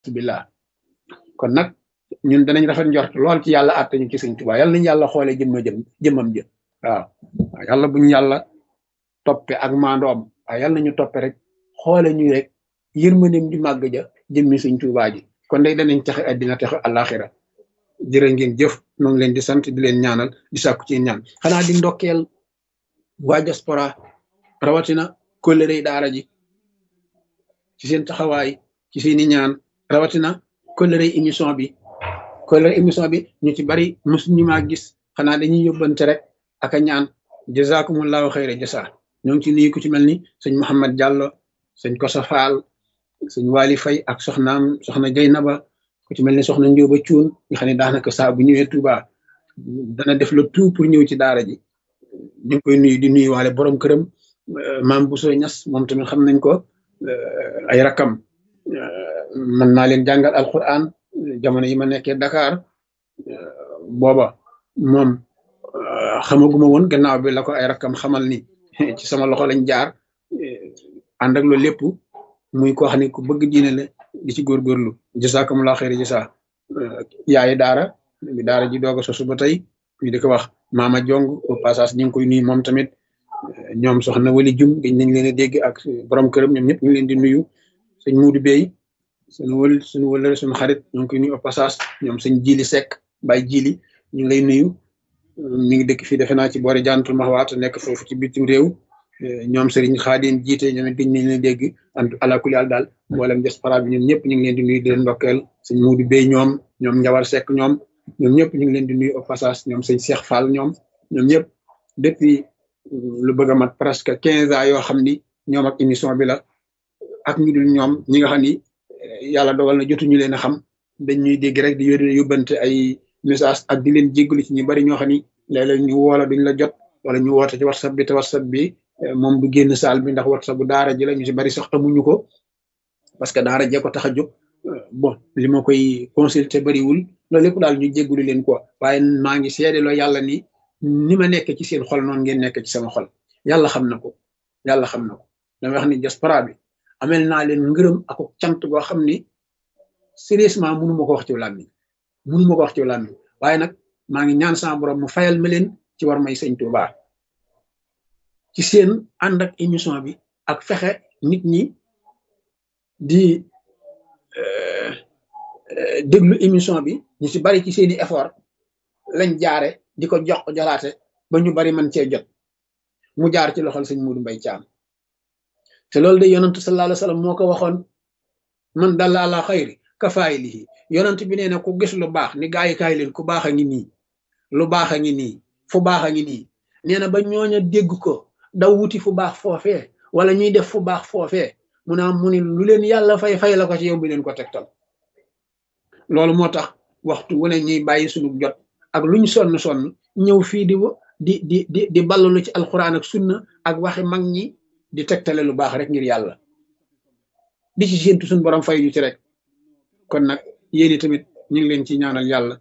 billah kon nag ñun danañ rafet njort lool ci yàlla àtte ñu ci sëñ Tuubaa yàlla nañu yàlla xoolee jëmma jëm jëmmam jë waaw waaw yàlla buñu yàlla toppe ak maandoom waaw yàlla nañu toppe rek xoole ñu rek yërmandeem di màgg ja jëmmi sëñ Tuubaa ji kon day danañ taxe addina taxe àllaaxira jërë ngeen jëf noo ngi leen di sant di leen ñaanal di sàkku ci ñaan xanaa di ndokkeel waa diaspora rawatina kóllëre daara ji ci seen taxawaay ci seeni ñaan rawatina kóllëre émission bi kóllëre émission bi ñu ci bari mosuñu maa gis xanaa dañuy yóbbante rek ak a ñaan jazakumullahu xayra jasa ñoo ngi ci nuyu ku ci mel ni sëñ Mouhamed Diallo sëñ Kosa Fall sëñ Wali Fay ak soxnaam soxna Jeynaba ku ci mel ni soxna Njóoba Cuun nga xam ne daanaka saa bu ñëwee Touba dana def le tout pour ñëw ci daara ji ñu ngi koy nuyu di nuyu waale borom këram maam Bousso Ñas moom tamit xam nañ ko ay rakam mën naa leen jàngal alquran jamono yi ma nekkee Dakar booba moom xamaguma woon gannaaw bi la ko ay rakam xamal ni ci sama loxo lañ jaar ànd ak loolu lépp muy koo xam ne ku bëgg diine la di ci góorgóorlu jasakumulaa xeeri jasa yaayi daara bi daara ji doog a sosu ba tey ñu di ko wax maama jong au passage ñu ngi koy nuyu moom tamit ñoom soxna wali jum dañ nañ leen a dégg ak borom këram ñoom ñëpp ñu ngi leen di nuyu sëñ muudu bey suñu wël suñu wëlëre suñu xarit ñu ngi koy nuyu au passage ñoom sëñ jili sekk bay jili ñu ngi lay nuyu mi ngi dëkk fii defe naa ci boori jantul maxwaat nekk foofu ci bitim réew ñoom sëriñ xaadim jiite ñoom it dañ nañ leen dégg and alakuli àl daal mboolem diaspora bi ñoom ñëpp ñu ngi leen di nuyu di leen ndokkeel sëñ muudu bey ñoom ñoom njawar sekk ñoom ñoom ñëpp ñu ngi leen di nuyu au passage ñoom sëñ Cheikh Fall ñoom ñoom ñëpp depuis lu bëgg a mat presque quinze ans yoo xam ni ñoom ak émission bi la ak ñu dul ñoom ñi nga xam ni yàlla dogal na jotuñu leen a xam dañ ñuy dégg rek di yónnee yóbbante ay message ak di leen jéggalu ci ñu bari ñoo xam ni léeg-léeg ñu woola duñ la jot wala ñu woote ci whatsapp bi te whatsapp bi moom du génn saal bi ndax whatsapp bu daara ji la ñu si bari sax amuñu ko parce que daara jee ko tax a jóg bon li ma koy consulter bariwul loolu lépp daal ñu jéggalu leen ko waaye maa ngi seedeloo yàlla ni ni ma nekk ci seen xol noonu ngeen nekk ci sama xol yàlla xam na ko yàlla xam na ko dama wax ni diaspora bi amel naa leen ngërëm ak cant goo xam ni sérieusement mënu ma ko wax ci làmmiñ mënu ma ko wax ci làmmiñ waaye nag maa ngi ñaan sama borom mu fayal ma leen ci war may sëñ Tuubaa ci seen ànd ak émission bi ak fexe nit ñi di déglu émission bi ñu ci bari ci seeni effort lañ jaare di ko jox jolaate ba ñu bari man cee jot mu jaar ci loxol sëñ Muudu Mbay Caam te loolu de yonent sallallahu alayhi wa sallam moo ko waxoon man dalla ala xayri kafaayilihi yonent bi nee na ku gis lu baax ni gaa yi kaay leen ku baax a ngi nii lu baax a ngi nii fu baax a ngi nii nee na ba ñooña dégg ko daw wuti fu baax foofee wala ñuy def fu baax foofee mu naa mu ni lu leen yàlla fay fay la ko ci yow bi leen ko tegtal loolu moo tax waxtu wu ne ñuy bàyyi suñu jot ak luñ sonn sonn ñëw fii di di di di di ballalu ci alxuraan ak sunna ak waxi mag ñi di tegtale lu baax rek ngir yàlla di ci séentu suñu borom fay ñu ci rek kon nag yéen tamit ñu ngi leen ci ñaanal yàlla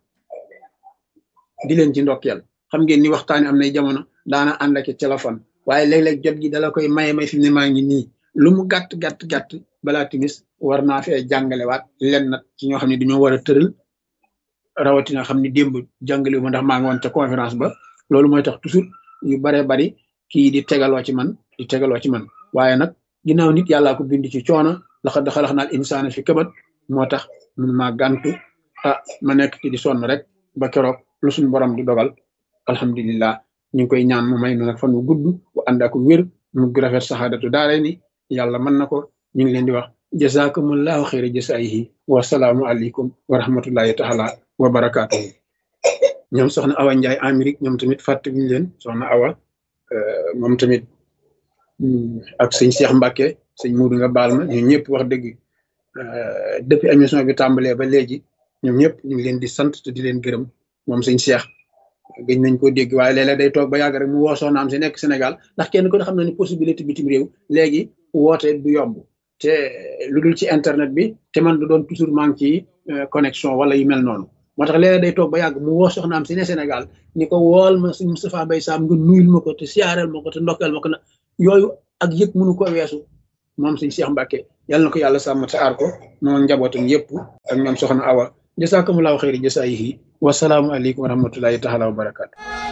di leen ci ndokkeel xam ngeen ni waxtaani am nay jamono daana ànd ak téléphone waaye léeg-léeg jot gi dala koy maye may fi ne maa ngi nii lu mu gàtt gàtt gàtt balaa timis war naa fee jàngalewaat len nag ci ñoo xam ne dañoo war a tëral rawatina xam ni démb jàngale wu ma ndax maa ngi woon ca conférence ba loolu mooy tax toujours yu baree bari kii di tegaloo ci man di tegaloo ci man waaye nag ginnaaw nit yàllaa ko bind ci coono laxa daxalax naal insaana fi kabat moo tax mun maa gàntu ah ma nekk ci di sonn rek ba keroog lu suñu borom di dogal alhamdulillah ñu ngi koy ñaan mu may nu nag fan wu gudd bu ànd ak wér mu rafet saxaadatu daare ni yàlla mën na ko ñu ngi leen di wax jazakumullahu xayra jasaayihi wa salaamu aleykum wa rahmatullahi taala wa barakaatuhu ñoom soxna Awa Ndiaye Amérique ñoom tamit fàttewuñu leen soxna Awa moom tamit ak sëñ Cheikh Mbacke sëñ Muudu nga baal ma ñoom ñëpp wax dëgg depuis émission bi tàmbalee ba léegi ñoom ñëpp ñu ngi leen di sant te di leen gërëm moom sëñ Cheikh gëj nañ ko dégg waaye léeg-léeg day toog ba yàgg rek mu woo soxnaam si nekk Sénégal ndax kenn ko xam na ni possibilité bitim réew léegi woote du yomb te lu dul ci internet bi te man du doon toujours maa ngi ci connexion wala yu mel noonu moo tax léeg-léeg day toog ba yàgg mu woo soxnaam si ne Sénégal ni ko wool ma suñ Moustapha Mbaye Sam nga nuyul ma ko te siyaareel ma ko te ndokkeel ma ko na yooyu ak yëg mënu ko weesu moom sëñ Cheikh Mbacke yàlla na ko yàlla sàmm te aar ko moom njabootam yëpp ak ñoom soxna Awa jasaakumullahu xayri jasaayihi wasalaamu aleykum wa rahmatullahi taala wa barakaatu